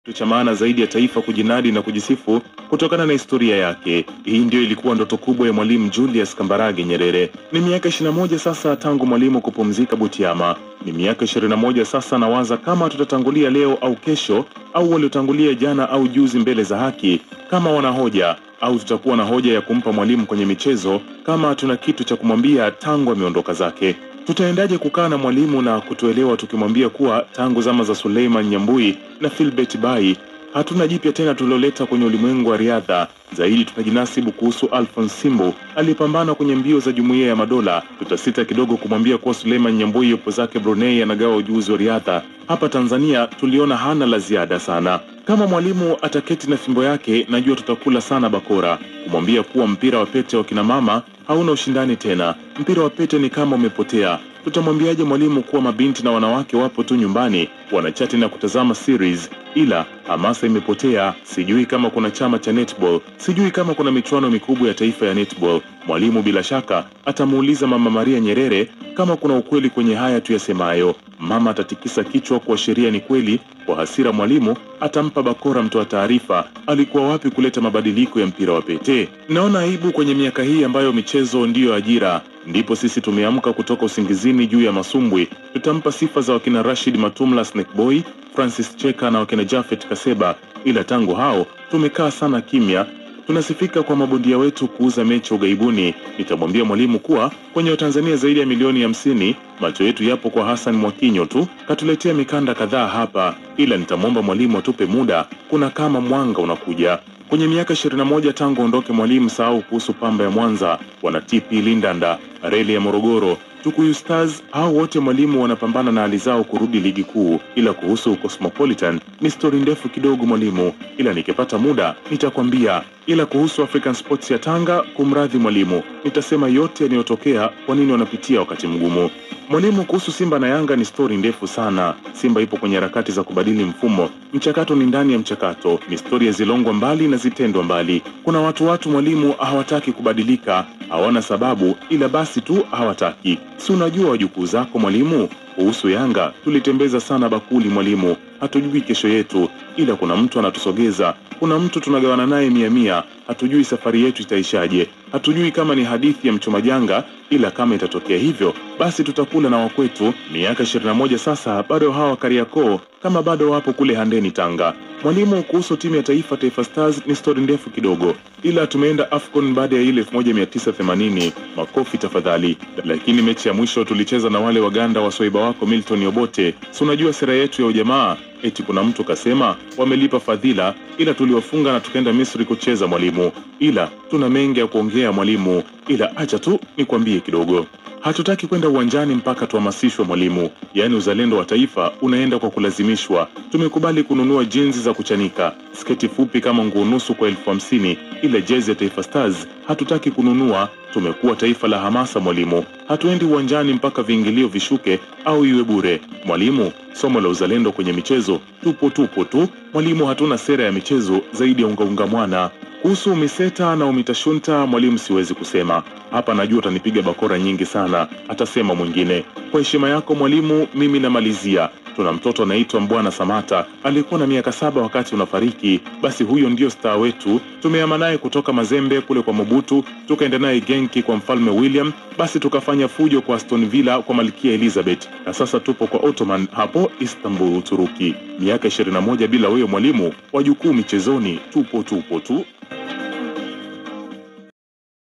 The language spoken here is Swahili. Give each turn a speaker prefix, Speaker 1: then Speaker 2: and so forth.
Speaker 1: kitu cha maana zaidi ya taifa kujinadi na kujisifu kutokana na historia yake. Hii ndio ilikuwa ndoto kubwa ya Mwalimu Julius Kambarage Nyerere. Ni miaka 21 sasa tangu Mwalimu kupumzika Butiama. Ni miaka 21 sasa, nawaza kama tutatangulia leo au kesho au waliotangulia jana au juzi mbele za haki, kama wana hoja au tutakuwa na hoja ya kumpa Mwalimu kwenye michezo, kama tuna kitu cha kumwambia tangu ameondoka zake. Tutaendaje kukaa na Mwalimu na kutuelewa tukimwambia kuwa tangu zama za Suleiman Nyambui na Philbert Bayi hatuna jipya tena tuliloleta kwenye ulimwengu wa riadha. Zaidi tutajinasibu kuhusu Alphonse Simbu aliyepambana kwenye mbio za Jumuiya ya Madola. Tutasita kidogo kumwambia kuwa Suleiman Nyambui yupo zake Brunei anagawa ujuzi wa riadha. Hapa Tanzania tuliona hana la ziada sana. Kama Mwalimu ataketi na fimbo yake, najua tutakula sana bakora kumwambia kuwa mpira wa pete wa kina mama hauna ushindani tena. Mpira wa pete ni kama umepotea. Tutamwambiaje Mwalimu kuwa mabinti na wanawake wapo tu nyumbani wanachati na kutazama series, ila hamasa imepotea. Sijui kama kuna chama cha netball, sijui kama kuna michuano mikubwa ya taifa ya netball. Mwalimu bila shaka atamuuliza Mama Maria Nyerere kama kuna ukweli kwenye haya tuyasemayo. Mama atatikisa kichwa kuashiria ni kweli. Kwa hasira, Mwalimu atampa bakora mtoa taarifa. Alikuwa wapi kuleta mabadiliko ya mpira wa pete? Naona aibu kwenye miaka hii ambayo michezo ndiyo ajira. Ndipo sisi tumeamka kutoka usingizini juu ya masumbwi. Tutampa sifa za wakina Rashid Matumla, Snake Boy, Francis Cheka na wakina Jafet Kaseba, ila tangu hao tumekaa sana kimya. Tunasifika kwa mabondia wetu kuuza mechi ughaibuni. Nitamwambia Mwalimu kuwa kwenye Watanzania zaidi ya milioni hamsini macho yetu yapo kwa Hassan Mwakinyo tu, katuletea mikanda kadhaa hapa, ila nitamwomba Mwalimu atupe muda, kuna kama mwanga unakuja kwenye miaka 21 tangu ondoke Mwalimu. Sahau kuhusu Pamba ya Mwanza, wana TP Lindanda, reli ya Morogoro, Tukuyu Stars, hao wote Mwalimu wanapambana na hali zao kurudi ligi kuu. Ila kuhusu Cosmopolitan ni stori ndefu kidogo Mwalimu, ila nikipata muda nitakwambia. Ila kuhusu African Sports ya Tanga, kumradhi Mwalimu, nitasema yote yanayotokea, kwa nini wanapitia wakati mgumu. Mwalimu, kuhusu Simba na Yanga ni stori ndefu sana. Simba ipo kwenye harakati za kubadili mfumo, mchakato ni ndani ya mchakato, ni stori ya zilongwa mbali na zitendwa mbali. Kuna watu watu Mwalimu hawataki kubadilika, hawana sababu, ila basi tu hawataki. Si unajua wajukuu zako Mwalimu? Kuhusu Yanga tulitembeza sana bakuli Mwalimu, hatujui kesho yetu, ila kuna mtu anatusogeza, kuna mtu tunagawana naye mia mia. Hatujui safari yetu itaishaje, hatujui kama ni hadithi ya mchoma janga, ila kama itatokea hivyo, basi tutakula na wakwetu. Miaka 21 sasa, bado hawa Kariakoo kama bado wapo kule Handeni Tanga. Mwalimu, kuhusu timu ya taifa Taifa Stars ni stori ndefu kidogo, ila tumeenda AFCON baada ya ile 1980 makofi tafadhali. Lakini mechi ya mwisho tulicheza na wale Waganda waswaiba wako Milton Obote. Si unajua sera yetu ya ujamaa, eti kuna mtu kasema wamelipa fadhila, ila tuliwafunga na tukaenda Misri kucheza Mwalimu. Ila tuna mengi ya kuongea Mwalimu, ila acha tu nikwambie kidogo. Hatutaki kwenda uwanjani mpaka tuhamasishwe Mwalimu, yaani uzalendo wa taifa unaenda kwa kulazimishwa. Tumekubali kununua jinzi za kuchanika, sketi fupi kama nguo nusu kwa elfu hamsini, ila jezi ya Taifa Stars hatutaki kununua. Tumekuwa taifa la hamasa Mwalimu, hatuendi uwanjani mpaka viingilio vishuke au iwe bure. Mwalimu, somo la uzalendo kwenye michezo tupo tupo tu Mwalimu, hatuna sera ya michezo zaidi ya ungaunga mwana. Kuhusu umiseta na umitashunta Mwalimu, siwezi kusema hapa, najua utanipiga bakora nyingi sana, atasema mwingine. Kwa heshima yako Mwalimu, mimi namalizia. Tuna mtoto anaitwa Mbwana Samata, alikuwa na miaka saba wakati unafariki. Basi huyo ndio staa wetu. Tumeama naye kutoka Mazembe kule kwa Mobutu, tukaenda naye Genki kwa mfalme William, basi tukafanya fujo kwa Aston Villa kwa malkia Elizabeth, na sasa tupo kwa Ottoman hapo Istanbul, Uturuki. Miaka 21 bila wewe Mwalimu, wajukuu michezoni tupo tupo tu.